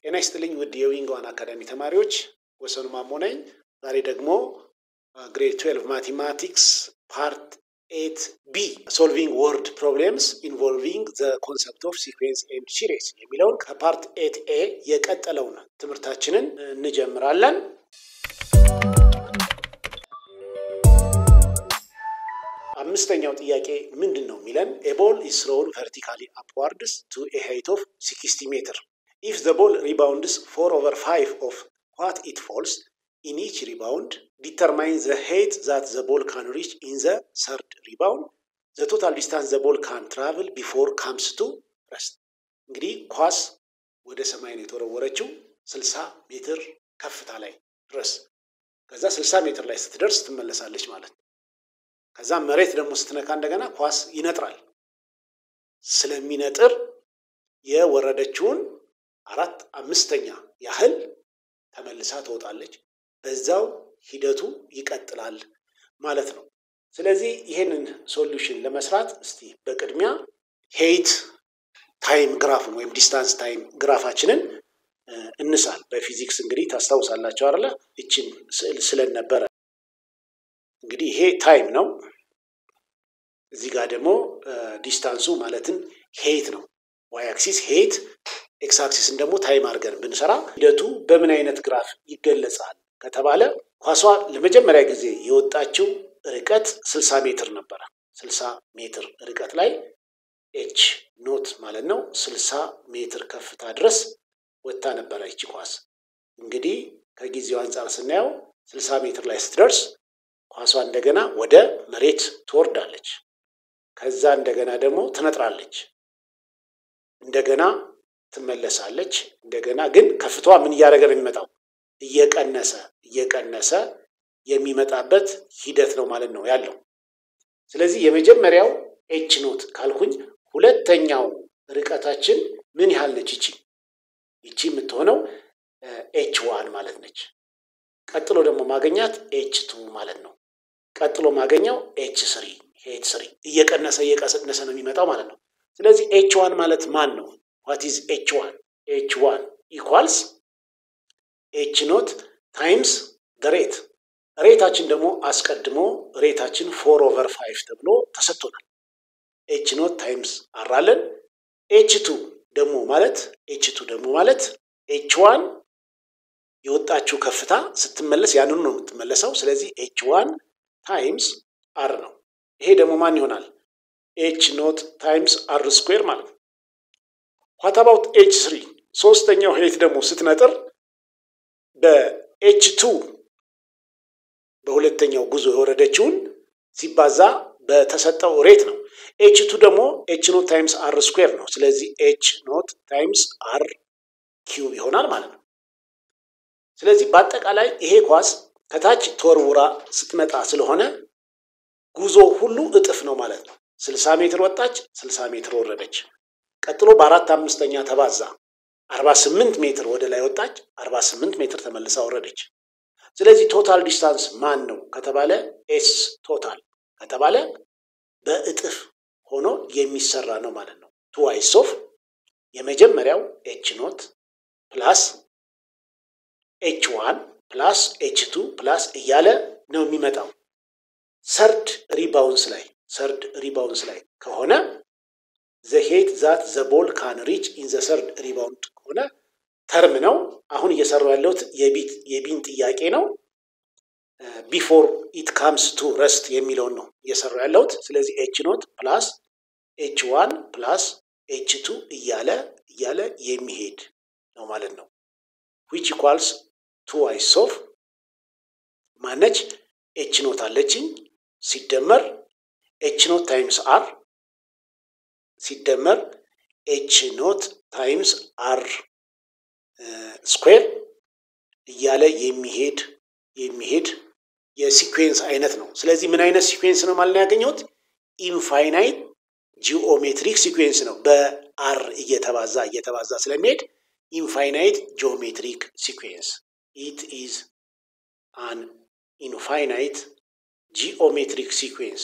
ጤና ይስጥልኝ ውድ የዊንግ ዋን አካዳሚ ተማሪዎች፣ ወሰኑ ማሞ ነኝ። ዛሬ ደግሞ ግሬድ 12 ማቴማቲክስ ፓርት ኤት ቢ ሶልቪንግ ወርድ ፕሮብሌምስ ኢንቮልቪንግ ዘ ኮንሰፕት ኦፍ ሲኩዌንስ ኤንድ ሲሪስ የሚለውን ከፓርት ኤት ኤ የቀጠለውን ትምህርታችንን እንጀምራለን። አምስተኛው ጥያቄ ምንድን ነው የሚለን ኤቦል ኢዝ ትሮውን ቨርቲካሊ አፕዋርድስ ቱ ኤ ሃይት ኦፍ 60 ሜትር ኢፍ ዘ ቦል ሪባውንድስ ፎር ኦቨር ፋይቭ ኦፍ ዋት ኢት ፎልስ ኢን ኢች ሪባውንድ ዲተርማይን ዘ ሄይት ዛት ዘ ቦል ካን ሪች ኢን ዘ ሰርድ ሪባውንድ ዘ ቶታል ዲስታንስ ዘ ቦል ካን ትራቭል ቢፎር ካምስ ቱ ረስት። እንግዲህ ኳስ ወደ ሰማይ ነው የተወረወረችው 60 ሜትር ከፍታ ላይ ድረስ ከዛ 60 ሜትር ላይ ስትደርስ ትመለሳለች ማለት ነው። ከዛ መሬት ደግሞ ስትነካ እንደገና ኳስ ይነጥራል። ስለሚነጥር የወረደችውን አራት አምስተኛ ያህል ተመልሳ ትወጣለች። በዛው ሂደቱ ይቀጥላል ማለት ነው። ስለዚህ ይህንን ሶሉሽን ለመስራት እስቲ በቅድሚያ ሄይት ታይም ግራፍን ወይም ዲስታንስ ታይም ግራፋችንን እንሳል። በፊዚክስ እንግዲህ ታስታውሳላችሁ አይደለ? ይችን ስዕል ስለን ነበረ። እንግዲህ ይሄ ታይም ነው። እዚህ ጋር ደግሞ ዲስታንሱ ማለትም ሄይት ነው። ዋይ አክሲስ ሄይት፣ ኤክስ አክሲስን ደግሞ ታይም አድርገን ብንሰራ ሂደቱ በምን አይነት ግራፍ ይገለጻል ከተባለ ኳሷ ለመጀመሪያ ጊዜ የወጣችው ርቀት 60 ሜትር ነበረ። 60 ሜትር ርቀት ላይ ኤች ኖት ማለት ነው 60 ሜትር ከፍታ ድረስ ወጥታ ነበረ ይቺ ኳስ። እንግዲህ ከጊዜው አንጻር ስናየው 60 ሜትር ላይ ስትደርስ ኳሷ እንደገና ወደ መሬት ትወርዳለች። ከዛ እንደገና ደግሞ ትነጥራለች። እንደገና ትመለሳለች። እንደገና ግን ከፍታዋ ምን እያደረገ ነው የሚመጣው? እየቀነሰ እየቀነሰ የሚመጣበት ሂደት ነው ማለት ነው ያለው። ስለዚህ የመጀመሪያው ኤች ኖት ካልኩኝ ሁለተኛው ርቀታችን ምን ያህል ነች? ይቺ ይቺ የምትሆነው ኤች ዋን ማለት ነች። ቀጥሎ ደግሞ ማገኛት ኤች ቱ ማለት ነው። ቀጥሎ ማገኘው ኤች ስሪ ኤች ስሪ እየቀነሰ እየቀነሰ ነው የሚመጣው ማለት ነው። ስለዚህ ኤች ዋን ማለት ማን ነው? ዋት ኢዝ ኤች ዋን? ኤች ዋን ኢኳልስ ኤች ኖት ታይምስ ሬት። ሬታችን ደግሞ አስቀድሞ ሬታችን ፎር ኦቨር ፋይቭ ተብሎ ተሰጥቶናል። ኤች ኖት ታይምስ አራለን። ኤች ቱ ደግሞ ማለት ኤች ቱ ደግሞ ማለት ኤች ዋን የወጣችው ከፍታ ስትመለስ ያንኑ ነው የምትመለሰው። ስለዚህ ኤች ዋን ታይምስ አር ነው። ይሄ ደግሞ ማን ይሆናል? ኤች ኖት ታይምስ አር ስኩዌር ማለት ነው። ዋት አባውት ኤች ስሪ? ሶስተኛው ሄት ደግሞ ስትነጥር በኤች ቱ በሁለተኛው ጉዞ የወረደችውን ሲባዛ በተሰጠው ሬት ነው። ኤች ቱ ደግሞ ኤች ኖት ታይምስ አር ስኩዌር ነው። ስለዚህ ኤች ኖት ታይምስ አር ኪዩብ ይሆናል ማለት ነው። ስለዚህ በአጠቃላይ ይሄ ኳስ ከታች ተወርውራ ስትመጣ ስለሆነ ጉዞ ሁሉ እጥፍ ነው ማለት ነው። 60 ሜትር ወጣች፣ 60 ሜትር ወረደች። ቀጥሎ በአራት አምስተኛ ተባዛ 48 ሜትር ወደ ላይ ወጣች፣ 48 ሜትር ተመልሳ ወረደች። ስለዚህ ቶታል ዲስታንስ ማን ነው ከተባለ ኤስ ቶታል ከተባለ በእጥፍ ሆኖ የሚሰራ ነው ማለት ነው። ቱዋይስ ኦፍ የመጀመሪያው ኤች ኖት ፕላስ ኤች ዋን ፕላስ ኤች ቱ ፕላስ እያለ ነው የሚመጣው። ሰርድ ሪባውንስ ላይ ሰርድ ሪባውንስ ላይ ከሆነ ዘ ሄት ዛት ዘ ቦል ካን ሪች ኢን ዘ ሰርድ ሪባውንድ ከሆነ ተርም ነው። አሁን እየሰሩ ያለሁት የቢን ጥያቄ ነው። ቢፎር ኢት ካምስ ቱ ረስት የሚለውን ነው እየሰሩ ያለሁት። ስለዚህ ኤች ኖት ፕላስ ኤች ዋን ፕላስ ኤች ቱ እያለ እያለ የሚሄድ ነው ማለት ነው። ዊች ኢኳልስ ቱ ዋይስ ኦፍ ማነች ኤች ኖት አለችኝ ሲደመር ኤች ኖት ታይምስ አር ሲደመር ኤች ኖት ታይምስ አር ስኩዌር እያለ የሚሄድ የሚሄድ የሲኩዌንስ አይነት ነው። ስለዚህ ምን አይነት ሲኩዌንስ ነው ማለት ነው ያገኘሁት? ኢንፋይናይት ጂኦሜትሪክ ሲኩዌንስ ነው። በአር እየተባዛ እየተባዛ ስለሚሄድ ኢንፋይናይት ጂኦሜትሪክ ሲኩዌንስ ኢት ኢዝ አን ኢንፋይናይት ጂኦሜትሪክ ሲኩዌንስ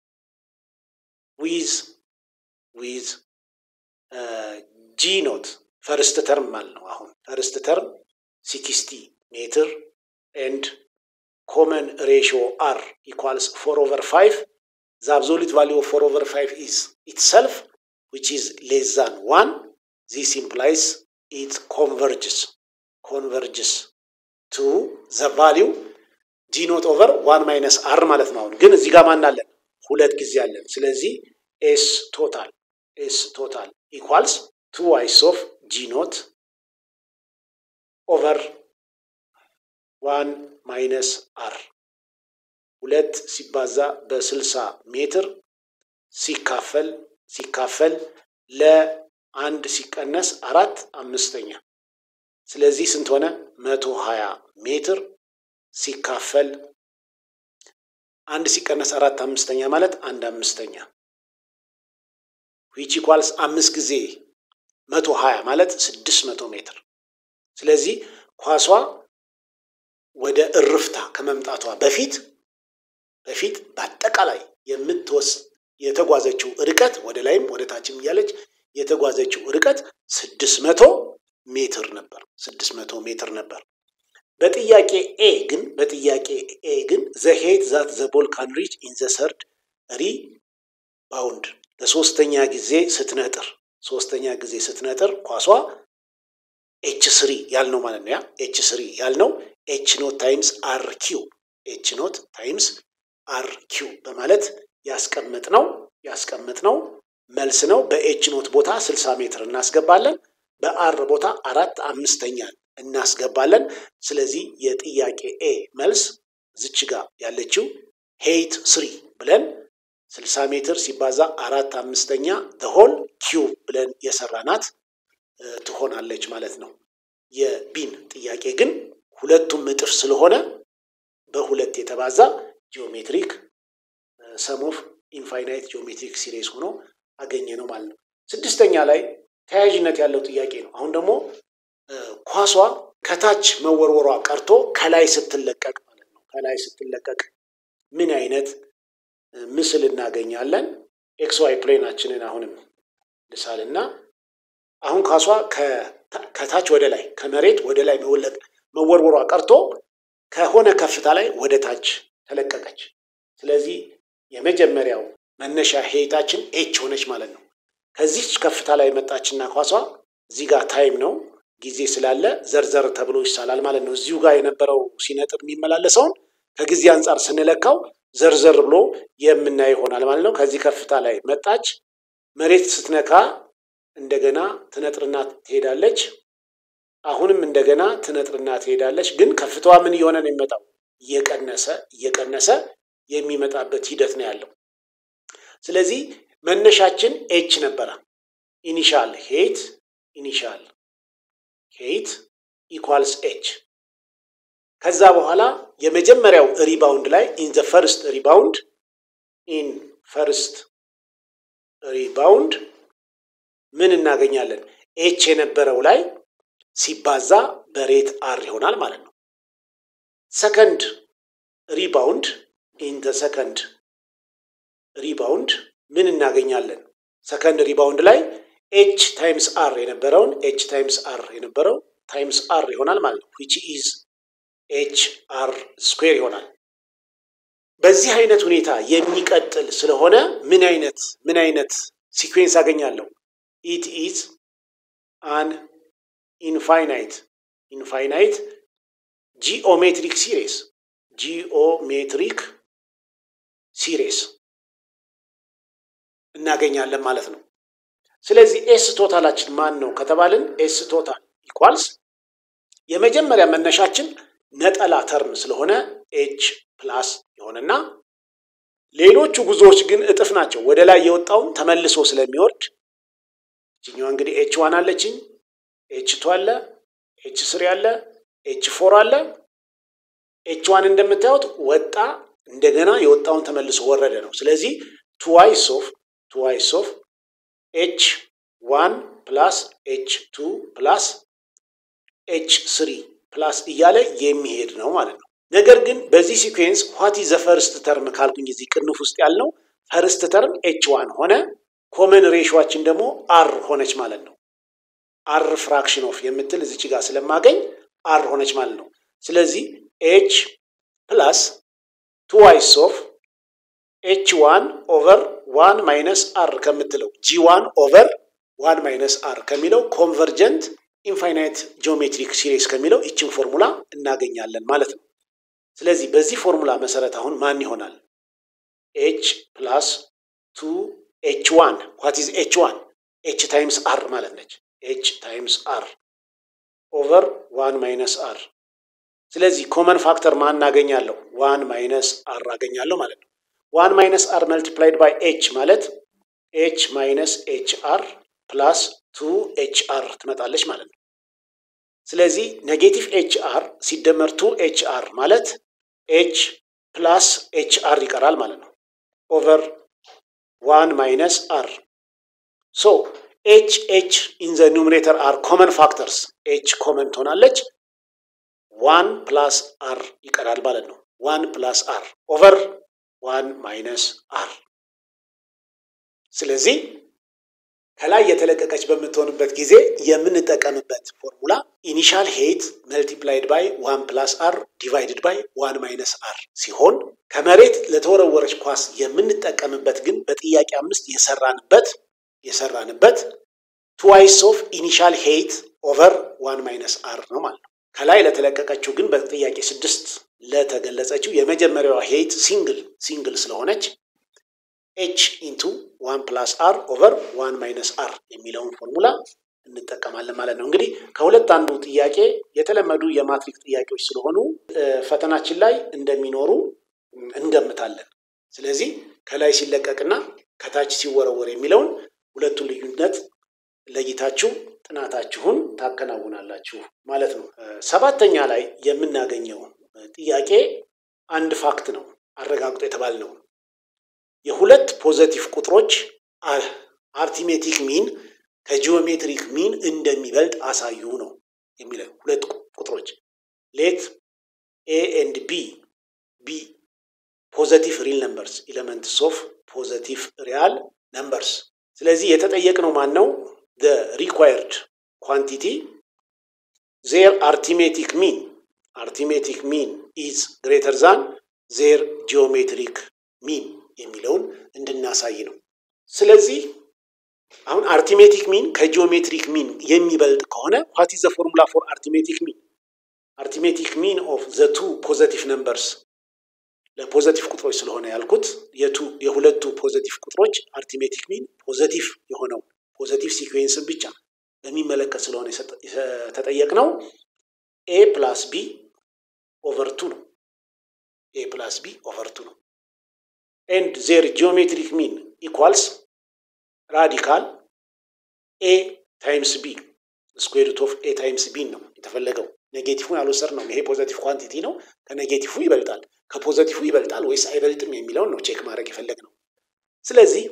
ዊዝ ዊዝ ጂ ኖት ፈርስት ተርም ማለት ነው። አሁን ፈርስት ተርም ሲክስቲ ሜትር ኤንድ ኮመን ሬሽዮ አር ኢኳልስ ፎር ኦቨር ፋይቭ ዘ አብዞሉት ቫሊዩ ኦፍ ፎር ኦቨር ፋይቭ ኢዝ ኢትሰልፍ ዊች ኢዝ ሌስ ዛን ዋን ዚስ ኢምፕላይስ ኢት ኮንቨርጅስ ኮንቨርጅስ ቱ ዘ ቫሊዩ ጂ ኖት ኦቨር ዋን ማይነስ አር ማለት ነው። አሁን ግን እዚህ ጋር ማን አለን? ሁለት ጊዜ አለን። ስለዚህ ኤስ ቶታል ኤስ ቶታል ኢኳልስ ቱ ዋይስ ኦፍ ጂ ኖት ኦቨር ዋን ማይነስ አር ሁለት ሲባዛ በስልሳ ሜትር ሲካፈል ሲካፈል ለአንድ ሲቀነስ አራት አምስተኛ ስለዚህ ስንት ሆነ? መቶ ሀያ ሜትር ሲካፈል አንድ ሲቀነስ አራት አምስተኛ ማለት አንድ አምስተኛ ዊች ኢኳልስ አምስት ጊዜ መቶ ሀያ ማለት ስድስት መቶ ሜትር። ስለዚህ ኳሷ ወደ እርፍታ ከመምጣቷ በፊት በፊት በአጠቃላይ የምትወስ የተጓዘችው ርቀት ወደ ላይም ወደ ታችም እያለች የተጓዘችው ርቀት ስድስት መቶ ሜትር ነበር። ስድስት መቶ ሜትር ነበር። በጥያቄ ኤ ግን በጥያቄ ኤ ግን ዘ ሄት ዛት ዘ ቦል ካን ሪች ኢን ዘ ሰርድ ሪ ባውንድ ለሶስተኛ ጊዜ ስትነጥር ሶስተኛ ጊዜ ስትነጥር ኳሷ ኤች ስሪ ያልነው ማለት ነው። ያ ኤች ስሪ ያልነው ኤች ኖት ታይምስ አር ኪው ኤች ኖት ታይምስ አር ኪው በማለት ያስቀመጥነው ያስቀመጥነው መልስ ነው። በኤች ኖት ቦታ 60 ሜትር እናስገባለን። በአር ቦታ አራት አምስተኛን እናስገባለን። ስለዚህ የጥያቄ ኤ መልስ ዝች ጋር ያለችው ሄይት ስሪ ብለን 60 ሜትር ሲባዛ አራት አምስተኛ ሆል ኪዩብ ብለን የሰራናት ትሆናለች ማለት ነው። የቢን ጥያቄ ግን ሁለቱም እጥፍ ስለሆነ በሁለት የተባዛ ጂኦሜትሪክ ሰም ኦፍ ኢንፋይናይት ጂኦሜትሪክ ሲሪስ ሆኖ አገኘ ነው ማለት ነው። ስድስተኛ ላይ ተያያዥነት ያለው ጥያቄ ነው። አሁን ደግሞ ኳሷ ከታች መወርወሯ ቀርቶ ከላይ ስትለቀቅ ማለት ነው። ከላይ ስትለቀቅ ምን አይነት ምስል እናገኛለን? ኤክስ ዋይ ፕሌናችንን አሁንም ልሳልና አሁን ኳሷ ከታች ወደ ላይ ከመሬት ወደ ላይ መወርወሯ ቀርቶ ከሆነ ከፍታ ላይ ወደ ታች ተለቀቀች። ስለዚህ የመጀመሪያው መነሻ ሄይታችን ኤች ሆነች ማለት ነው። ከዚች ከፍታ ላይ መጣችና ኳሷ እዚህ ጋር ታይም ነው ጊዜ ስላለ ዘርዘር ተብሎ ይሳላል ማለት ነው። እዚሁ ጋር የነበረው ሲነጥር የሚመላለሰውን ከጊዜ አንጻር ስንለካው ዘርዘር ብሎ የምናየው ይሆናል ማለት ነው። ከዚህ ከፍታ ላይ መጣች፣ መሬት ስትነካ እንደገና ትነጥርና ትሄዳለች። አሁንም እንደገና ትነጥርና ትሄዳለች። ግን ከፍታዋ ምን እየሆነ ነው የሚመጣው? እየቀነሰ እየቀነሰ የሚመጣበት ሂደት ነው ያለው። ስለዚህ መነሻችን ኤች ነበረ። ኢኒሻል ሄት ኢኒሻል ሄት ኢኳልስ ኤች። ከዛ በኋላ የመጀመሪያው ሪባውንድ ላይ ኢን ዘ ፈርስት ሪባውንድ ኢን ፈርስት ሪባውንድ ምን እናገኛለን? ኤች የነበረው ላይ ሲባዛ በሬት አር ይሆናል ማለት ነው። ሰከንድ ሪባውንድ ኢን ዘ ሰከንድ ሪባውንድ ምን እናገኛለን? ሰከንድ ሪባውንድ ላይ ኤች ታይምስ አር የነበረውን ኤች ታይምስ አር የነበረው ታይምስ አር ይሆናል ማለት ነው። ዊች ኢዝ ኤች አር ስኩዌር ይሆናል። በዚህ አይነት ሁኔታ የሚቀጥል ስለሆነ ምን አይነት ምን አይነት ሲኩዌንስ አገኛለሁ? ኢት ኢዝ አን ኢንፋይናይት ኢንፋይናይት ጂኦሜትሪክ ሲሪስ ጂኦሜትሪክ ሲሪስ እናገኛለን ማለት ነው። ስለዚህ ኤስ ቶታላችን ማን ነው ከተባልን ኤስ ቶታል ኢኳልስ የመጀመሪያ መነሻችን ነጠላ ተርም ስለሆነ ኤች ፕላስ የሆነና ሌሎቹ ጉዞዎች ግን እጥፍ ናቸው። ወደ ላይ የወጣውን ተመልሶ ስለሚወርድ እችኛዋ እንግዲህ ኤች ዋን አለችኝ፣ ኤች ቱ አለ፣ ኤች ስሪ አለ፣ ኤች ፎር አለ። ኤች ዋን እንደምታዩት ወጣ፣ እንደገና የወጣውን ተመልሶ ወረደ ነው። ስለዚህ ቱዋይስ ኦፍ ቱዋይስ ኦፍ ኤች ዋን ፕላስ ኤች ቱ ፕላስ ኤች ስሪ ፕላስ እያለ የሚሄድ ነው ማለት ነው። ነገር ግን በዚህ ሲኩዌንስ ዋት ዘ ፈርስት ተርም ካልኩኝ እዚህ ቅንፍ ውስጥ ያልነው ፈርስት ተርም ኤች ዋን ሆነ፣ ኮመን ሬሽዋችን ደግሞ አር ሆነች ማለት ነው። አር ፍራክሽን ኦፍ የምትል እዚች ጋር ስለማገኝ አር ሆነች ማለት ነው። ስለዚህ ኤች ፕላስ ቱ ዋይስ ኦፍ ኤች ዋን ኦቨር ዋን ማይነስ አር ከምትለው ጂ ዋን ኦቨር ዋን ማይነስ አር ከሚለው ኮንቨርጀንት ኢንፋይናይት ጂኦሜትሪክ ሲሪስ ከሚለው ይችን ፎርሙላ እናገኛለን ማለት ነው። ስለዚህ በዚህ ፎርሙላ መሰረት አሁን ማን ይሆናል? ኤች ፕላስ ቱ ኤች ዋን ዋት ኢዝ ኤች ዋን ኤች ታይምስ አር ማለት ነች። ኤች ታይምስ አር ኦቨር ዋን ማይነስ አር። ስለዚህ ኮመን ፋክተር ማን እናገኛለሁ? ዋን ማይነስ አር አገኛለሁ ማለት ነው። ዋን ማይነስ አር መልቲፕላይድ ባይ ኤች ማለት ኤች ማይነስ ኤች አር ፕላስ ቱ ኤች አር ትመጣለች ማለት ነው። ስለዚህ ኔጌቲቭ ኤች አር ሲደመር ቱ ኤች አር ማለት ኤች ፕላስ ኤች አር ይቀራል ማለት ነው። ኦቨር ዋን ማይነስ አር ሶ ኤች ኤች ኢን ዘ ኒውሜሬተር አር ኮመን ፋክተርስ ኤች ኮመን ትሆናለች። ዋን ፕላስ አር ይቀራል ማለት ነው። ዋን ፕላስ አር ኦቨር ዋን ማይነስ አር። ስለዚህ ከላይ የተለቀቀች በምትሆንበት ጊዜ የምንጠቀምበት ፎርሙላ ኢኒሻል ሄይት መልቲፕላይድ ባይ ዋን ፕላስ አር ዲቫይድድ ባይ ዋን ማይነስ አር ሲሆን ከመሬት ለተወረወረች ኳስ የምንጠቀምበት ግን በጥያቄ አምስት የሰራንበት የሰራንበት ትዋይስ ኦፍ ኢኒሻል ሄይት ኦቨር ዋን ማይነስ አር ነው ማለት ነው። ከላይ ለተለቀቀችው ግን በጥያቄ ስድስት ለተገለጸችው የመጀመሪያዋ ሄይት ሲንግል ሲንግል ስለሆነች ኤች ኢንቱ ዋን ፕላስ አር ኦቨር ዋን ማይነስ አር የሚለውን ፎርሙላ እንጠቀማለን ማለት ነው። እንግዲህ ከሁለት አንዱ ጥያቄ የተለመዱ የማትሪክ ጥያቄዎች ስለሆኑ ፈተናችን ላይ እንደሚኖሩ እንገምታለን። ስለዚህ ከላይ ሲለቀቅና ከታች ሲወረወር የሚለውን ሁለቱን ልዩነት ለይታችሁ ጥናታችሁን ታከናውናላችሁ ማለት ነው። ሰባተኛ ላይ የምናገኘው ጥያቄ አንድ ፋክት ነው አረጋግጦ የተባል ነው። የሁለት ፖዘቲቭ ቁጥሮች አርቲሜቲክ ሚን ከጂኦሜትሪክ ሚን እንደሚበልጥ አሳዩ ነው የሚለው። ሁለት ቁጥሮች ሌት ኤ ኤንድ ቢ ቢ ፖዘቲቭ ሪል ነምበርስ ኤሌመንትስ ኦፍ ፖዘቲቭ ሪያል ነምበርስ። ስለዚህ የተጠየቅነው ማን ነው? ሪኳየርድ ኳንቲቲ ዜር አርቲሜቲክ ሚን አርቲሜቲክ ሚን ኢዝ ግሬተር ዛን ዜር ጂኦሜትሪክ ሚን የሚለውን እንድናሳይ ነው። ስለዚህ አሁን አርቲሜቲክ ሚን ከጂኦሜትሪክ ሚን የሚበልጥ ከሆነ ዋት ኢዝ ዘ ፎርሙላ ፎር አርቲሜቲክ ሚን? አርቲሜቲክ ሚን ኦፍ ዘ ቱ ፖዘቲቭ ነምበርስ ለፖዘቲቭ ቁጥሮች ስለሆነ ያልኩት የቱ የሁለቱ ፖዘቲቭ ቁጥሮች አርቲሜቲክ ሚን ፖዘቲቭ የሆነው ፖዘቲቭ ሲኩዌንስን ብቻ በሚመለከት ስለሆነ የተጠየቅነው ኤ ፕላስ ቢ ኦቨር ቱ ነው። ኤ ፕላስ ቢ ኦቨር ቱ ነው። ኤንድ ዜር ጂኦሜትሪክ ሚን ኢኳልስ ራዲካል ኤ ታይምስ ቢ ስኩዌር ሩት ኦፍ ኤ ታይምስ ቢን ነው የተፈለገው። ኔጌቲፉን ያልወሰድ ነው። ይሄ ፖዘቲቭ ኳንቲቲ ነው። ከኔጌቲፉ ይበልጣል። ከፖዘቲፉ ይበልጣል ወይስ አይበልጥም የሚለውን ነው ቼክ ማድረግ የፈለግ ነው። ስለዚህ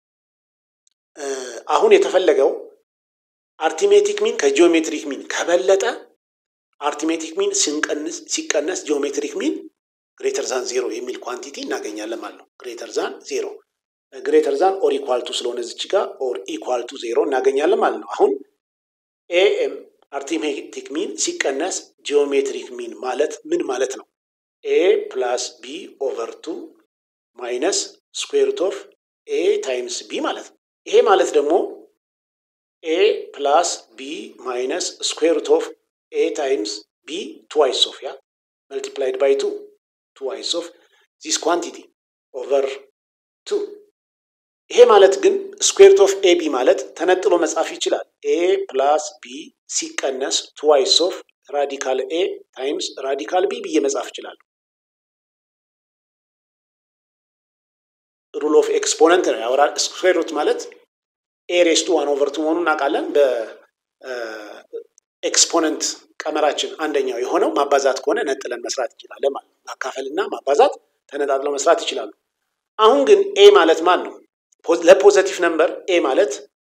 አሁን የተፈለገው አርቲሜቲክ ሚን ከጂኦሜትሪክ ሚን ከበለጠ አርቲሜቲክ ሚን ሲቀነስ ጂኦሜትሪክ ሚን ግሬተር ዛን ዜሮ የሚል ኳንቲቲ እናገኛለን ማለት ነው። ግሬተር ዛን ዜሮ ግሬተር ዛን ኦር ኢኳልቱ ስለሆነ ዝች ጋር ኦር ኢኳልቱ ዜሮ እናገኛለን ማለት ነው። አሁን ኤኤም አርቲሜቲክ ሚን ሲቀነስ ጂኦሜትሪክ ሚን ማለት ምን ማለት ነው? ኤ ፕላስ ቢ ኦቨር ቱ ማይነስ ስኩዌር ሩት ኦፍ ኤ ታይምስ ቢ ማለት ነው። ይሄ ማለት ደግሞ ኤ ፕላስ ቢ ማይነስ ስኩዌር ሩት ኦፍ ኤ ታይምስ ቢ ትዋይስ ኦፍ ያ መልቲፕላይድ ባይ ቱ ትዋይስ ኦፍ ዚስ ኳንቲቲ ኦቨር ቱ። ይሄ ማለት ግን ስኩዌር ሩት ኦፍ ኤ ቢ ማለት ተነጥሎ መጻፍ ይችላል። ኤ ፕላስ ቢ ሲቀነስ ትዋይስ ኦፍ ራዲካል ኤ ታይምስ ራዲካል ቢ ብዬ መጻፍ ይችላል። ሩል ኦፍ ኤክስፖነንት ነው ያወራል። ስኩዌር ሩት ማለት ኤ ሬስ ቱ ዋን ኦቨር ቱ መሆኑን እናውቃለን። በኤክስፖነንት ቀመራችን አንደኛው የሆነው ማባዛት ከሆነ ነጥለን መስራት እንችላለን ማለት ነው። ማካፈልና ማባዛት ተነጣጥለው መስራት ይችላሉ። አሁን ግን ኤ ማለት ማን ነው? ለፖዘቲቭ ነምበር ኤ ማለት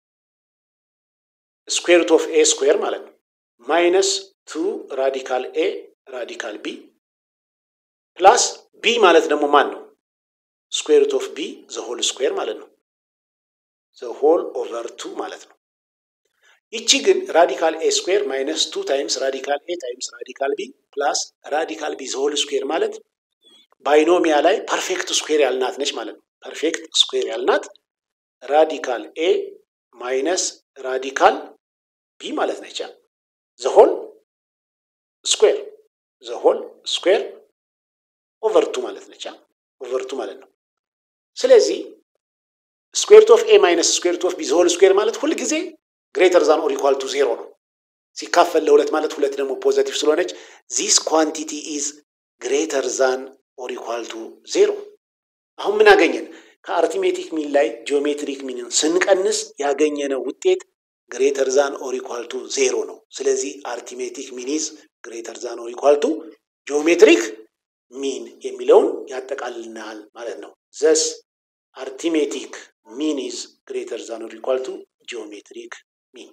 ስኩዌር ሩት ኦፍ ኤ ስኩዌር ማለት ነው። ማይነስ ቱ ራዲካል ኤ ራዲካል ቢ ፕላስ ቢ ማለት ደግሞ ማን ነው? ስኩዌር ሩት ኦፍ ቢ ዘ ሆል ስኩዌር ማለት ነው። ዘ ሆል ኦቨር ቱ ማለት ነው። ይቺ ግን ራዲካል ኤ ስኩዌር ማይነስ ቱ ታይምስ ራዲካል ኤ ታይምስ ራዲካል ቢ ፕላስ ራዲካል ቢ ዘሆል ስኩዌር ማለት ባይኖሚያ ላይ ፐርፌክት ስኩዌር ያልናት ነች ማለት ነው። ፐርፌክት ስኩዌር ያልናት ራዲካል ኤ ማይነስ ራዲካል ቢ ማለት ነች። ዘሆል ስኩዌር ዘሆል ስኩዌር ኦቨርቱ ማለት ነች። ኦቨርቱ ማለት ነው። ስለዚህ ስኩዌርት ኦፍ ኤ ማይነስ ስኩዌርት ኦፍ ቢ ዘሆል ስኩዌር ማለት ሁልጊዜ ግሬተር ዛን ኦር ኢኳል ቱ ዜሮ ነው። ሲካፈል ለሁለት ማለት ሁለት ደግሞ ፖዘቲቭ ስለሆነች ዚስ ኳንቲቲ ኢዝ ግሬተር ዛን ኦር ኢኳል ቱ ዜሮ። አሁን ምን አገኘን? ከአርቲሜቲክ ሚን ላይ ጂኦሜትሪክ ሚንን ስንቀንስ ያገኘነው ውጤት ግሬተር ዛን ኦር ኢኳል ቱ ዜሮ ነው። ስለዚህ አርቲሜቲክ ሚን ኢዝ ግሬተር ዛን ኦር ኢኳል ቱ ጂኦሜትሪክ ሚን የሚለውን ያጠቃልናል ማለት ነው። ዘስ አርቲሜቲክ ሚን ኢዝ ግሬተር ዛን ኦር ኢኳል ቱ ጂኦሜትሪክ ሚን።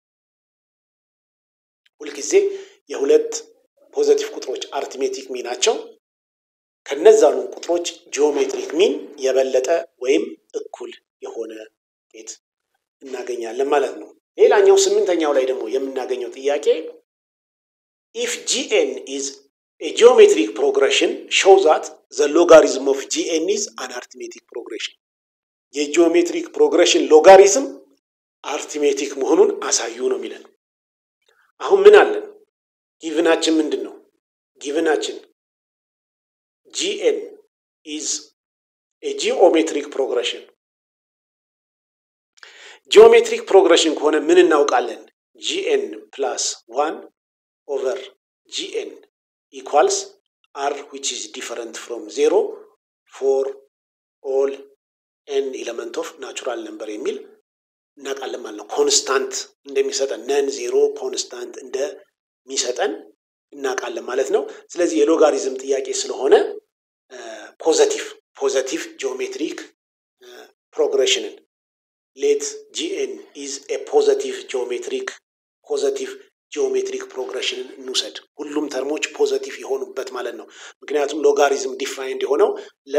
ሁልጊዜ የሁለት ፖዘቲቭ ቁጥሮች አርቲሜቲክ ሚናቸው ከነዛኑ ቁጥሮች ጂኦሜትሪክ ሚን የበለጠ ወይም እኩል የሆነ ውጤት እናገኛለን ማለት ነው። ሌላኛው ስምንተኛው ላይ ደግሞ የምናገኘው ጥያቄ ኢፍ ጂኤን ኢዝ ኤ ጂኦሜትሪክ ፕሮግሬሽን ሾው ዛት ዘ ሎጋሪዝም ኦፍ ጂኤን ኢዝ አን አርቲሜቲክ ፕሮግሬሽን የጂኦሜትሪክ ፕሮግሬሽን ሎጋሪዝም አርቲሜቲክ መሆኑን አሳዩ ነው የሚለን። አሁን ምን አለን? ጊቭናችን ምንድን ነው? ጊቭናችን ጂኤን ኢዝ ኤ ጂኦሜትሪክ ፕሮግሬሽን። ጂኦሜትሪክ ፕሮግሬሽን ከሆነ ምን እናውቃለን? ጂኤን ፕላስ ዋን ኦቨር ጂኤን ኢኳልስ አር ዊች ኢዝ ዲፈረንት ፍሮም ዜሮ ፎር ኦል ኤን ኤለመንት ኦፍ ናቹራል ነምበር የሚል እናውቃለን ማለት ነው። ኮንስታንት እንደሚሰጠን ነን ዜሮ ኮንስታንት እንደሚሰጠን እናውቃለን ማለት ነው። ስለዚህ የሎጋሪዝም ጥያቄ ስለሆነ ፖዘቲቭ ፖዘቲቭ ጂኦሜትሪክ ፕሮግሬሽንን ሌት ጂኤን ኢዝ ኤ ፖዘቲቭ ጂኦሜትሪክ ፖዘቲቭ ጂኦሜትሪክ ፕሮግሬሽንን እንውሰድ። ሁሉም ተርሞች ፖዘቲቭ የሆኑበት ማለት ነው። ምክንያቱም ሎጋሪዝም ዲፋይንድ የሆነው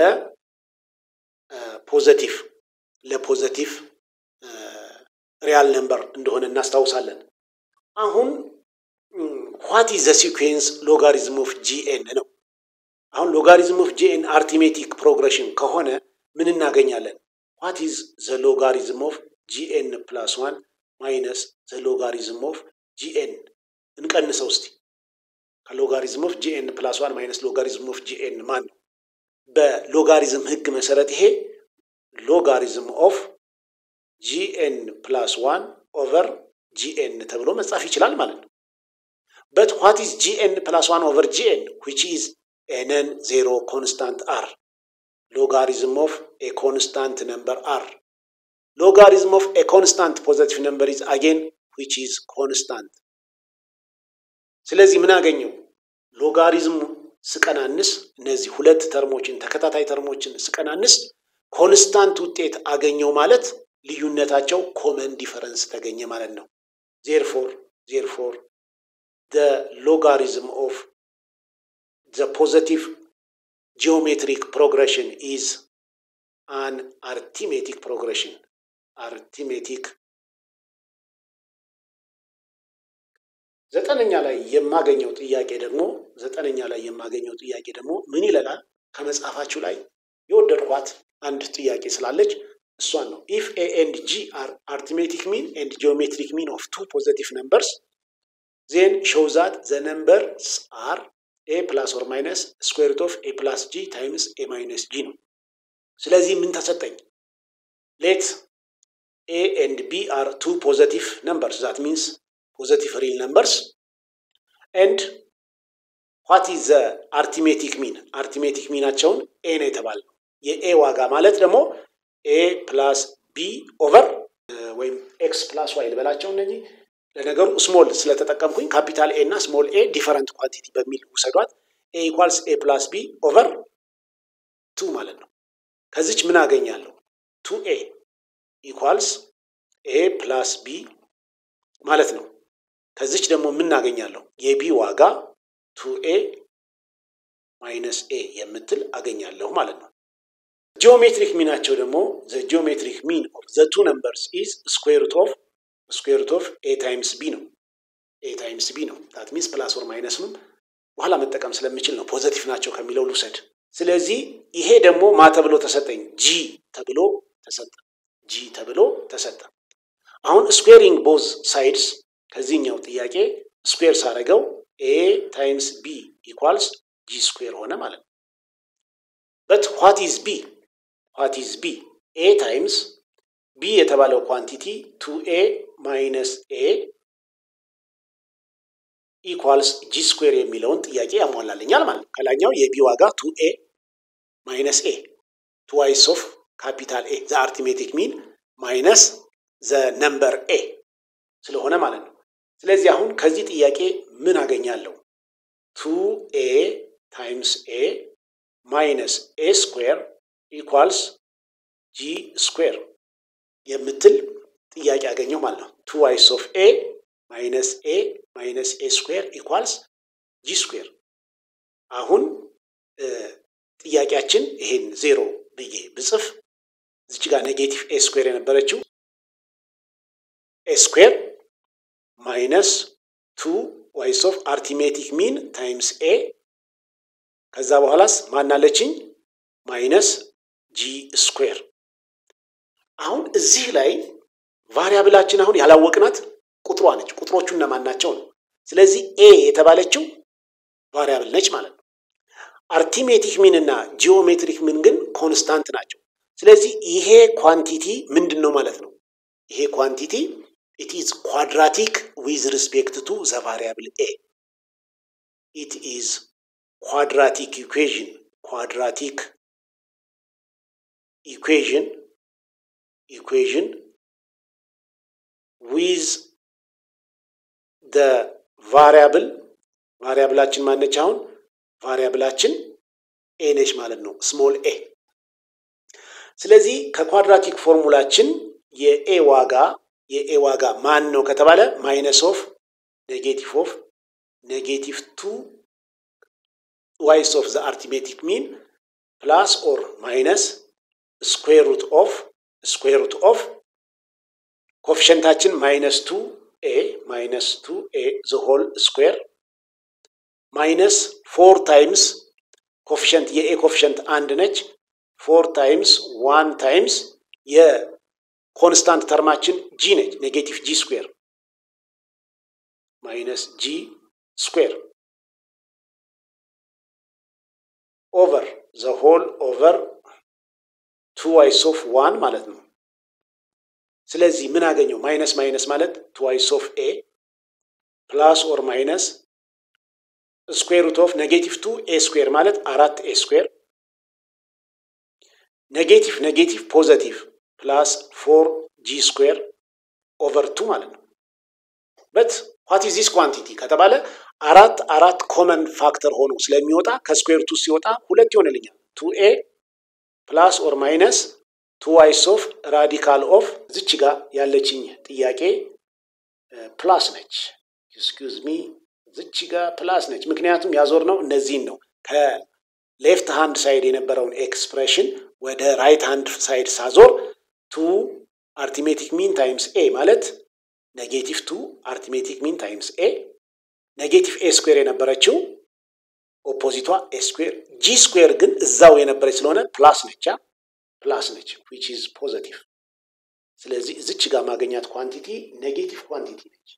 ለፖዘቲቭ ለፖዘቲቭ ሪያል ነምበር እንደሆነ እናስታውሳለን። አሁን ዋት ኢዝ ዘ ሲኩዌንስ ሎጋሪዝም ኦፍ ጂኤን ነው። አሁን ሎጋሪዝም ኦፍ ጂኤን አርቲሜቲክ ፕሮግሬሽን ከሆነ ምን እናገኛለን? ዋት ኢዝ ዘ ሎጋሪዝም ኦፍ ጂኤን ፕላስ ዋን ማይነስ ዘ ሎጋሪዝም ኦፍ ጂኤን እንቀንሰው እስቲ። ከሎጋሪዝም ኦፍ ጂኤን ፕላስ ዋን ማይነስ ሎጋሪዝም ኦፍ ጂኤን ማን ነው? በሎጋሪዝም ህግ መሰረት ይሄ ሎጋሪዝም ኦፍ ጂኤን ፕላስ ዋን ኦቨር ጂኤን ተብሎ መጻፍ ይችላል ማለት ነው። በት ዋት ኢዝ ጂኤን ፕላስ ዋን ኦቨር ጂኤን ዊች ኢዝ ኤነን ዜሮ ኮንስታንት አር ሎጋሪዝም ኦፍ ኤ ኮንስታንት ነምበር አር ሎጋሪዝም ኦፍ ኤ ኮንስታንት ፖዘቲቭ ነምበር ኢዝ አጌን ዊች ኢዝ ኮንስታንት። ስለዚህ ምን አገኘው? ሎጋሪዝሙ ስቀናንስ እነዚህ ሁለት ተርሞችን ተከታታይ ተርሞችን ስቀናንስ ኮንስታንት ውጤት አገኘው ማለት ልዩነታቸው ኮመን ዲፈረንስ ተገኘ ማለት ነው። ዜርፎር ዜርፎር the logarithm of the positive geometric progression is an arithmetic progression arithmetic ዘጠነኛ ላይ የማገኘው ጥያቄ ደግሞ ዘጠነኛ ላይ የማገኘው ጥያቄ ደግሞ ምን ይለናል? ከመጽሐፋችሁ ላይ የወደድኳት አንድ ጥያቄ ስላለች እሷን ነው። ኢፍ ኤ ኤንድ ጂ አር አርቲሜቲክ ሚን ኤንድ ጂኦሜትሪክ ሚን ኦፍ ቱ ፖዘቲቭ ነምበርስ ዜን ሾው ዛት ዘ ነምበርስ አር ኤ ፕላስ ኦር ማይነስ ስኩዌር ሩት ኦፍ ኤ ፕላስ ጂ ታይምስ ኤ ማይነስ ጂ ነው። ስለዚህ ምን ተሰጠኝ? ሌት ኤ ኤንድ ቢ አር ቱ ፖዘቲቭ ነምበርስ ዛት ሚንስ ፖዘቲቭ ሪል ነምበርስ ኤንድ ዋት ኢዝ ዘ አርቲሜቲክ ሚን አርቲሜቲክ ሚናቸውን ኤ ነው የተባለው። የኤ ዋጋ ማለት ደግሞ ኤ ፕላስ ቢ ኦቨር ወይም ኤክስ ፕላስ ዋይ ልበላቸው እነዚህ ለነገሩ ስሞል ስለተጠቀምኩኝ ካፒታል ኤ እና ስሞል ኤ ዲፈረንት ኳንቲቲ በሚል ውሰዷት። ኤ ኢኳልስ ኤ ፕላስ ቢ ኦቨር ቱ ማለት ነው። ከዚች ምን አገኛለሁ? ቱ ኤ ኢኳልስ ኤ ፕላስ ቢ ማለት ነው። ከዚች ደግሞ ምን አገኛለሁ? የቢ ዋጋ ቱ ኤ ማይነስ ኤ የምትል አገኛለሁ ማለት ነው። ጂኦሜትሪክ ሚናቸው ደግሞ ዘ ጂኦሜትሪክ ሚን ኦፍ ዘ ቱ ነምበርስ ኢዝ ስኩዌር ሩት ኦፍ ስኩዌር ሩት ኦፍ ኤ ታይምስ ቢ ነው። ኤ ታይምስ ቢ ነው። ዳት ሚንስ ፕላስ ኦር ማይነስንም በኋላ መጠቀም ስለምችል ነው ፖዘቲቭ ናቸው ከሚለው ልውሰድ። ስለዚህ ይሄ ደግሞ ማ ተብሎ ተሰጠኝ? ጂ ተብሎ ተሰጠ። ጂ ተብሎ ተሰጠ። አሁን ስኩዌሪንግ ቦዝ ሳይድስ ከዚህኛው ጥያቄ ስኩዌር ሳደረገው ኤ ታይምስ ቢ ኢኳልስ ጂ ስኩዌር ሆነ ማለት ነው። በት ዋት ኢዝ ቢ ዋት ኢዝ ቢ ኤ ታይምስ ቢ የተባለው ኳንቲቲ ቱ ኤ ማይነስ ኤ ኢኳልስ ጂ ስኩዌር የሚለውን ጥያቄ ያሟላልኛል ማለት ነው። ከላኛው የቢ ዋጋ ቱ ኤ ማይነስ ኤ ቱ ዋይስ ኦፍ ካፒታል ኤ ዘ አርቲሜቲክ ሚን ማይነስ ዘ ነምበር ኤ ስለሆነ ማለት ነው። ስለዚህ አሁን ከዚህ ጥያቄ ምን አገኛለሁ? ቱ ኤ ታይምስ ኤ ማይነስ ኤ ስኩዌር ኢኳልስ ጂ ስኩዌር የምትል ጥያቄ አገኘው ማለት ነው። ቱ ዋይስ ኦፍ ኤ ማይነስ ኤ ማይነስ ኤ ስኩዌር ኢኳልስ ጂ ስኩዌር። አሁን ጥያቄያችን ይሄን ዜሮ ብዬ ብጽፍ እዚች ጋር ኔጌቲቭ ኤ ስኩዌር የነበረችው ኤ ስኩዌር ማይነስ ቱ ዋይስ ኦፍ አርቲሜቲክ ሚን ታይምስ ኤ ከዛ በኋላስ ማናለችኝ ማይነስ ጂ ስኩዌር። አሁን እዚህ ላይ ቫሪያብላችን አሁን ያላወቅናት ቁጥሯ ነች። ቁጥሮቹ እነማን ናቸው ነው። ስለዚህ ኤ የተባለችው ቫሪያብል ነች ማለት ነው። አርቲሜቲክ ሚን እና ጂኦሜትሪክ ሚን ግን ኮንስታንት ናቸው። ስለዚህ ይሄ ኳንቲቲ ምንድን ነው ማለት ነው? ይሄ ኳንቲቲ ኢት ኢዝ ኳድራቲክ ዊዝ ሪስፔክት ቱ ዘ ቫሪያብል ኤ ኢት ኢዝ ኳድራቲክ ኢኩዌዥን ኳድራቲክ ኢኩዌዥን ኢኩዌዥን ዊዝ ደ ቫሪያብል ቫሪያብላችን ማነች? አሁን ቫሪያብላችን ኤ ነች ማለት ነው፣ ስሞል ኤ። ስለዚህ ከኳድራቲክ ፎርሙላችን የኤ ዋጋ የኤ ዋጋ ማን ነው ከተባለ ማይነስ ኦፍ ኔጌቲቭ ኦፍ ኔጌቲቭ ቱ ዋይስ ኦፍ ዘ አርቲሜቲክ ሚን ፕላስ ኦር ማይነስ ስኩዌር ሩት ኦፍ ስኩዌር ሩት ኦፍ ኮፊሸንታችን ማይነስ ቱ ኤ ማይነስ ቱ ኤ ዘ ሆል ስኩዌር ማይነስ ፎር ታይምስ ኮፊሸንት የኤ ኮፊሸንት አንድ ነች። ፎር ታይምስ ዋን ታይምስ የኮንስታንት ተርማችን ጂ ነች። ኔጌቲቭ ጂ ስኩዌር ማይነስ ጂ ስኩዌር ኦቨር ዘ ሆል ኦቨር ቱ ዋይስ ኦፍ ዋን ማለት ነው። ስለዚህ ምን አገኘው? ማይነስ ማይነስ ማለት ቱ ዋይስ ኦፍ ኤ ፕላስ ኦር ማይነስ ስኩዌር ሩት ኦፍ ኔጌቲቭ ቱ ኤ ስኩዌር ማለት አራት ኤ ስኩዌር ኔጌቲቭ ኔጌቲቭ ፖዘቲቭ ፕላስ ፎር ጂ ስኩዌር ኦቨር ቱ ማለት ነው። በት ዋት ኢዝ ዚስ ኳንቲቲ ከተባለ አራት አራት ኮመን ፋክተር ሆኖ ስለሚወጣ ከስኩዌር ቱ ሲወጣ ሁለት ይሆንልኛል። ቱ ኤ ፕላስ ኦር ማይነስ ቱ ዋይስ ኦፍ ራዲካል ኦፍ ዝች ጋር ያለችኝ ጥያቄ ፕላስ ነች። ኤክስኪውዝ ሚ ዝች ጋር ፕላስ ነች። ምክንያቱም ያዞር ነው እነዚህን ነው ከሌፍት ሃንድ ሳይድ የነበረውን ኤክስፕሬሽን ወደ ራይት ሃንድ ሳይድ ሳዞር ቱ አርቲሜቲክ ሚን ታይምስ ኤ ማለት ኔጌቲቭ ቱ አርቲሜቲክ ሚን ታይምስ ኤ ኔጌቲቭ ኤ ስኩዌር የነበረችው ኦፖዚቷ ኤ ስኩዌር ጂ ስኩዌር ግን እዛው የነበረች ስለሆነ ፕላስ ነቻ ፕላስ ነች ዊች ኢዝ ፖዘቲቭ። ስለዚህ እዚች ጋር ማገኛት ኳንቲቲ ኔጌቲቭ ኳንቲቲ ነች።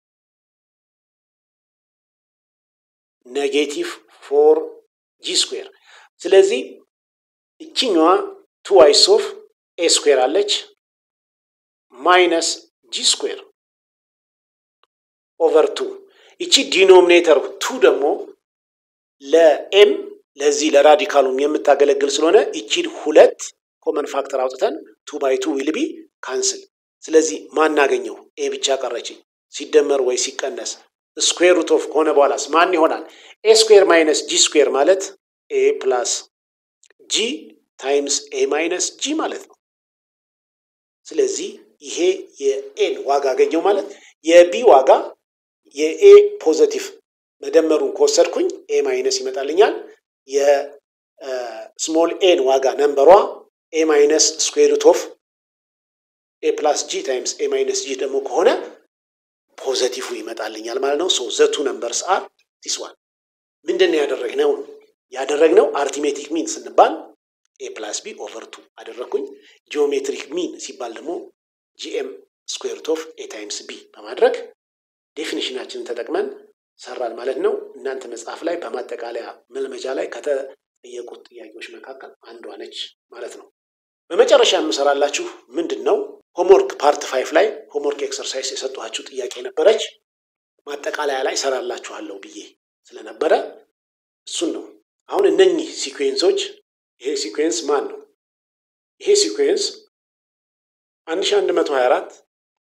ኔጌቲቭ ፎር ጂ ስኩዌር። ስለዚህ እችኛዋ ቱ ዋይስ ኦፍ ኤ ስኩዌር አለች ማይነስ ጂ ስኩዌር ኦቨር ቱ ይቺ ዲኖሚኔተር ቱ ደግሞ ለኤም ለዚህ ለራዲካሉም የምታገለግል ስለሆነ ይቺን ሁለት ኮመን ፋክተር አውጥተን ቱ ባይ ቱ ዊል ቢ ካንስል። ስለዚህ ማናገኘው ኤ ብቻ ቀረችኝ። ሲደመር ወይ ሲቀነስ ስኩዌር ሩት ኦፍ ከሆነ በኋላስ ማን ይሆናል? ኤ ስኩዌር ማይነስ ጂ ስኩዌር ማለት ኤ ፕላስ ጂ ታይምስ ኤ ማይነስ ጂ ማለት ነው። ስለዚህ ይሄ የኤን ዋጋ አገኘው ማለት የቢ ዋጋ የኤ ፖዘቲቭ መደመሩን ከወሰድኩኝ ኤ ማይነስ ይመጣልኛል። የስሞል ኤን ዋጋ ነንበሯ ኤ ማይነስ ስኩዌር ሩት ኦፍ ኤ ፕላስ ጂ ታይምስ ኤ ማይነስ ጂ ደግሞ ከሆነ ፖዘቲቭ ይመጣልኛል ማለት ነው። ሶ ዘቱ ነምበርስ አር ዲስ ዋን። ምንድን ነው ያደረግነው? ያደረግነው አርቲሜቲክ ሚን ስንባል ኤ ፕላስ ቢ ኦቨር ቱ አደረግኩኝ። ጂኦሜትሪክ ሚን ሲባል ደግሞ ጂኤም ስኩዌርት ኦፍ ኤ ታይምስ ቢ በማድረግ ዴፊኒሽናችንን ተጠቅመን ሰራን ማለት ነው። እናንተ መጽሐፍ ላይ በማጠቃለያ መልመጃ ላይ ከተጠየቁት ጥያቄዎች መካከል አንዷ ነች ማለት ነው። በመጨረሻ የምሰራላችሁ ምንድን ነው ሆምወርክ ፓርት ፋይፍ ላይ ሆምወርክ ኤክሰርሳይዝ የሰጠኋችሁ ጥያቄ ነበረች። ማጠቃለያ ላይ ሰራላችኋለሁ ብዬ ስለነበረ እሱን ነው። አሁን እነኚህ ሲኩዌንሶች ይሄ ሲኩዌንስ ማን ነው? ይሄ ሲኩዌንስ 1124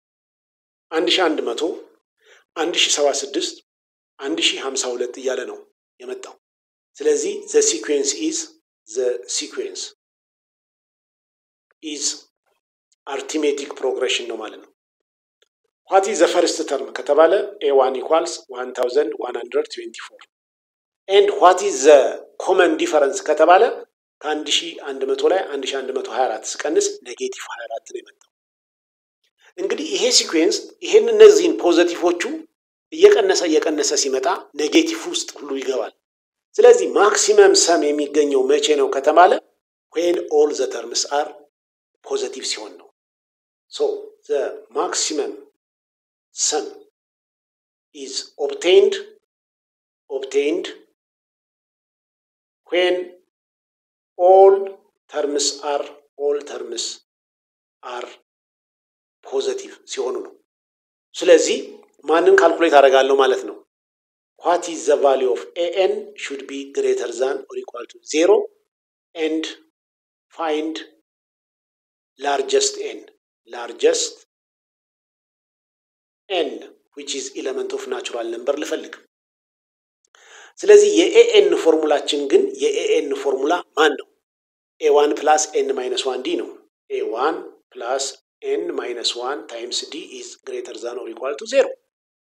1100 1076 1052 እያለ ነው የመጣው። ስለዚህ ዘ ሲኩዌንስ ኢዝ ዘ ሲኩዌንስ ኢዝ አርቲሜቲክ ፕሮግሬሽን ነው ማለት ነው። ዋት ኢዝ ዘ ፈርስት ተርም ከተባለ ኤ ዋን ኢኳልስ 1124 ኤንድ ዋት ኢዝ ዘ ኮመን ዲፈረንስ ከተባለ ከ1100 ላይ 1124 ስቀንስ ኔጌቲቭ 24 ነው የመጣው። እንግዲህ ይሄ ሲኩዌንስ ይሄን እነዚህን ፖዘቲቮቹ እየቀነሰ እየቀነሰ ሲመጣ ኔጌቲቭ ውስጥ ሁሉ ይገባል። ስለዚህ ማክሲመም ሰም የሚገኘው መቼ ነው ከተባለ ዌን ኦል ዘ ተርምስ አር ፖዘቲቭ ሲሆን ነው። ሶ ዘ ማክሲመም ሰም ኢዝ ኦብቴንድ ኦብቴንድ ዌን ኦል ተርምስ አር ኦል ተርምስ አር ፖዘቲቭ ሲሆኑ ነው። ስለዚህ ማንን ካልኩሌት አደርጋለሁ ማለት ነው? ዋት ኢዝ ዘ ቫሊዩ ኦፍ ኤኤን ሹድ ቢ ግሬተር ዛን ኦር ኢኳል ቱ ዜሮ ኤንድ ፋይንድ ላርጀስት ኤን ላርጀስት ኤን ዊች ኢዝ ኢለመንት ኦፍ ናቹራል ነምበር ልፈልግ። ስለዚህ የኤኤን ፎርሙላችን ግን የኤኤን ፎርሙላ ማን ነው? ኤ ዋን ፕላስ ኤን ማይነስ ዋን ዲ ነው። ኤ ዋን ፕላስ ኤን ማይነስ ዋን ታይምስ ዲ ኢዝ ግሬተር ዛን ኦር ኢኳል ቱ ዜሮ።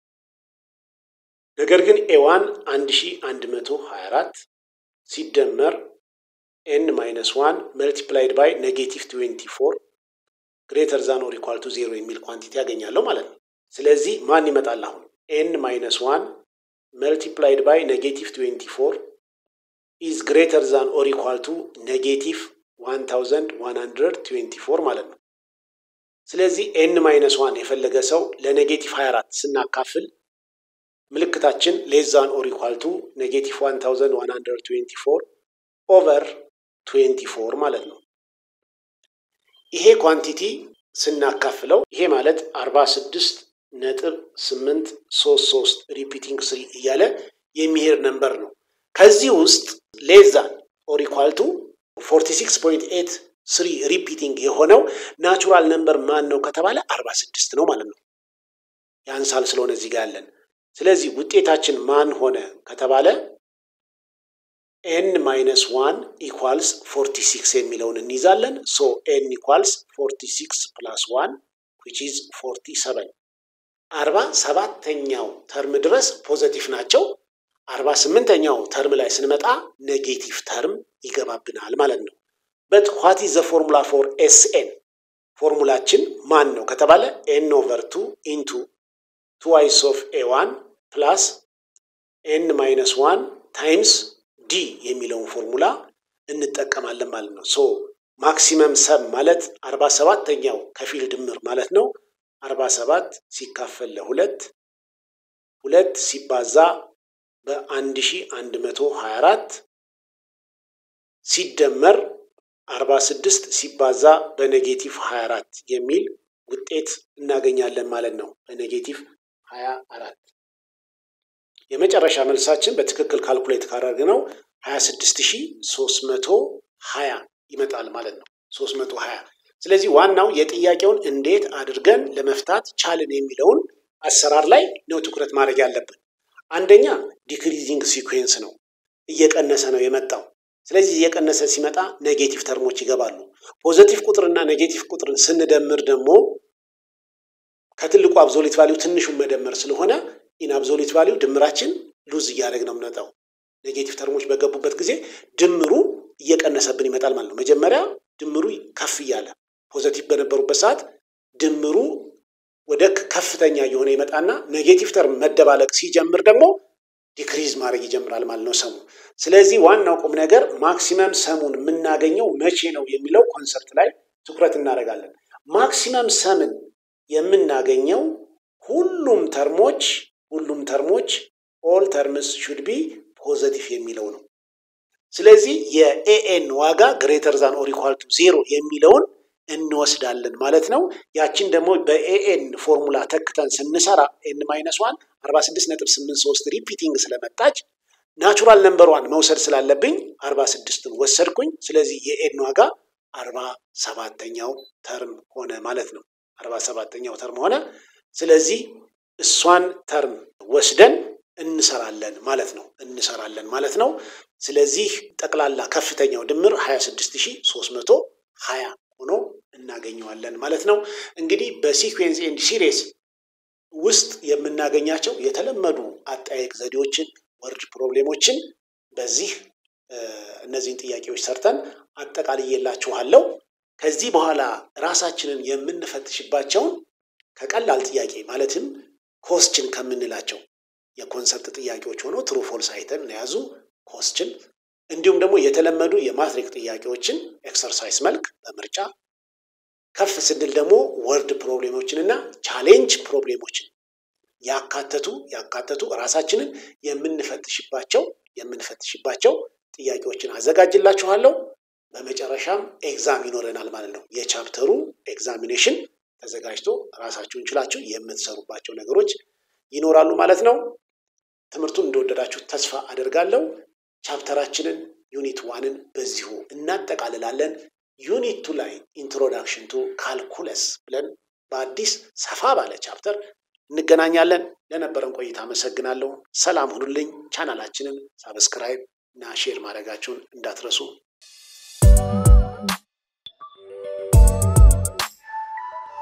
ነገር ግን ኤ ዋን አንድ ሺ አንድ መቶ ሀያ አራት ሲደመር ኤን ማይነስ ዋን መልቲፕላይድ ባይ ኔጌቲቭ ትዌንቲ ፎር ግሬተር ዛን ኦር ኢኳል ቱ ዜሮ የሚል ኳንቲቲ ያገኛለሁ ማለት ነው። ስለዚህ ማን ይመጣል አሁን? ኤን ማይነስ ዋን መልቲፕላይድ ባይ ኔጌቲቭ ትዌንቲ ፎር ኢዝ ግሬተር ዛን ኦር ኢኳል ቱ ኔጌቲቭ ዋን ታውዘንድ ዋን ሀንድረድ ትዌንቲ ፎር ማለት ነው። ስለዚህ ኤን ማይነስ ዋን የፈለገ ሰው ለኔጌቲቭ 24 ስናካፍል ምልክታችን ሌዛን ኦር ኢኳል ቱ ኔጌቲቭ 1124 ኦቨር 24 ማለት ነው። ይሄ ኳንቲቲ ስናካፍለው ይሄ ማለት 46 ነጥብ 833 ሪፒቲንግ ስሪ እያለ የሚሄድ ነምበር ነው። ከዚህ ውስጥ ሌዛን ኦር ኢኳል ቱ 46.8 ስሪ ሪፒቲንግ የሆነው ናቹራል ነምበር ማን ነው ከተባለ 46 ነው ማለት ነው። ያንሳል ስለሆነ እዚህ ጋር ያለን ስለዚህ ውጤታችን ማን ሆነ ከተባለ ኤን ማይነስ ዋን ኢኳልስ ፎርቲ ሲክስ የሚለውን እንይዛለን። ሶ ኤን ኢኳልስ ፎርቲ ሲክስ ፕላስ ዋን ዊች ኢዝ ፎርቲ ሰቨን አርባ ሰባተኛው ተርም ድረስ ፖዘቲቭ ናቸው። አርባ ስምንተኛው ተርም ላይ ስንመጣ ኔጌቲቭ ተርም ይገባብናል ማለት ነው። በት ዋት ኢዝ ዘ ፎርሙላ ፎር ኤስ ኤን ፎርሙላችን ማን ነው ከተባለ ኤን ኦቨር ቱ ኢንቱ ትዋይስ ኦፍ ኤ ዋን ፕላስ ኤን ማይነስ ዋን ታይምስ ዲ የሚለውን ፎርሙላ እንጠቀማለን ማለት ነው። ሶ ማክሲመም ሰብ ማለት አርባ ሰባተኛው ከፊል ድምር ማለት ነው። አርባ ሰባት ሲካፈል ለሁለት ሁለት ሲባዛ በአንድ ሺ አንድ መቶ ሀያ አራት ሲደመር አርባ ስድስት ሲባዛ በኔጌቲቭ ሀያ አራት የሚል ውጤት እናገኛለን ማለት ነው። በኔጌቲቭ ሀያ አራት የመጨረሻ መልሳችን በትክክል ካልኩሌት ካደረግነው ሀያ ስድስት ሺ ሶስት መቶ ሀያ ይመጣል ማለት ነው። ሶስት መቶ ሀያ ስለዚህ ዋናው የጥያቄውን እንዴት አድርገን ለመፍታት ቻልን የሚለውን አሰራር ላይ ነው ትኩረት ማድረግ ያለብን። አንደኛ ዲክሪዚንግ ሲኩዌንስ ነው፣ እየቀነሰ ነው የመጣው። ስለዚህ እየቀነሰ ሲመጣ ኔጌቲቭ ተርሞች ይገባሉ። ፖዘቲቭ ቁጥርና ኔጌቲቭ ቁጥርን ስንደምር ደግሞ ከትልቁ አብዞሊት ቫሊዩ ትንሹን መደመር ስለሆነ ኢን አብዞሊት ቫሊዩ ድምራችን ሉዝ እያደረግ ነው የምንመጣው። ኔጌቲቭ ተርሞች በገቡበት ጊዜ ድምሩ እየቀነሰብን ይመጣል ማለት ነው። መጀመሪያ ድምሩ ከፍ እያለ ፖዘቲቭ በነበሩበት ሰዓት ድምሩ ወደ ከፍተኛ እየሆነ ይመጣና ኔጌቲቭ ተርም መደባለቅ ሲጀምር ደግሞ ዲክሪዝ ማድረግ ይጀምራል ማለት ነው ሰሙ። ስለዚህ ዋናው ቁም ነገር ማክሲመም ሰሙን የምናገኘው መቼ ነው የሚለው ኮንሰፕት ላይ ትኩረት እናደርጋለን። ማክሲመም ሰምን የምናገኘው ሁሉም ተርሞች ሁሉም ተርሞች ኦል ተርምስ ሹድ ቢ ፖዘቲቭ የሚለው ነው። ስለዚህ የኤኤን ዋጋ ግሬተር ዛን ኦር ኢኳል ቱ ዜሮ የሚለውን እንወስዳለን ማለት ነው። ያችን ደግሞ በኤኤን ፎርሙላ ተክተን ስንሰራ ኤን ማይነስ ዋን አርባ ስድስት ነጥብ ስምንት ሶስት ሪፒቲንግ ስለመጣች ናቹራል ነምበሯን መውሰድ ስላለብኝ አርባ ስድስትን ወሰድኩኝ። ስለዚህ የኤን ዋጋ አርባ ሰባተኛው ተርም ሆነ ማለት ነው። አርባ ሰባተኛው ተርም ሆነ። ስለዚህ እሷን ተርም ወስደን እንሰራለን ማለት ነው እንሰራለን ማለት ነው። ስለዚህ ጠቅላላ ከፍተኛው ድምር 26320 ሆኖ እናገኘዋለን ማለት ነው። እንግዲህ በሲኩዌንስ ኤንድ ሲሪስ ውስጥ የምናገኛቸው የተለመዱ አጠያየቅ ዘዴዎችን ወርድ ፕሮብሌሞችን በዚህ እነዚህን ጥያቄዎች ሰርተን አጠቃልዬላችኋለሁ። ከዚህ በኋላ ራሳችንን የምንፈትሽባቸውን ከቀላል ጥያቄ ማለትም ኮስችን ከምንላቸው የኮንሰፕት ጥያቄዎች ሆኖ ትሩ ፎልስ አይተን የያዙ ኮስችን እንዲሁም ደግሞ የተለመዱ የማትሪክ ጥያቄዎችን ኤክሰርሳይዝ መልክ በምርጫ ከፍ ስንል ደግሞ ወርድ ፕሮብሌሞችን እና ቻሌንጅ ፕሮብሌሞችን ያካተቱ ያካተቱ ራሳችንን የምንፈትሽባቸው የምንፈትሽባቸው ጥያቄዎችን አዘጋጅላችኋለሁ። በመጨረሻም ኤግዛም ይኖረናል ማለት ነው። የቻፕተሩ ኤግዛሚኔሽን ተዘጋጅቶ ራሳችሁን ችላችሁ የምትሰሩባቸው ነገሮች ይኖራሉ ማለት ነው። ትምህርቱን እንደወደዳችሁ ተስፋ አደርጋለሁ። ቻፕተራችንን ዩኒት ዋንን በዚሁ እናጠቃልላለን። ዩኒት ቱ ላይ ኢንትሮዳክሽን ቱ ካልኩለስ ብለን በአዲስ ሰፋ ባለ ቻፕተር እንገናኛለን። ለነበረን ቆይታ አመሰግናለሁ። ሰላም ሁኑልኝ። ቻናላችንን ሳብስክራይብ እና ሼር ማድረጋችሁን እንዳትረሱ።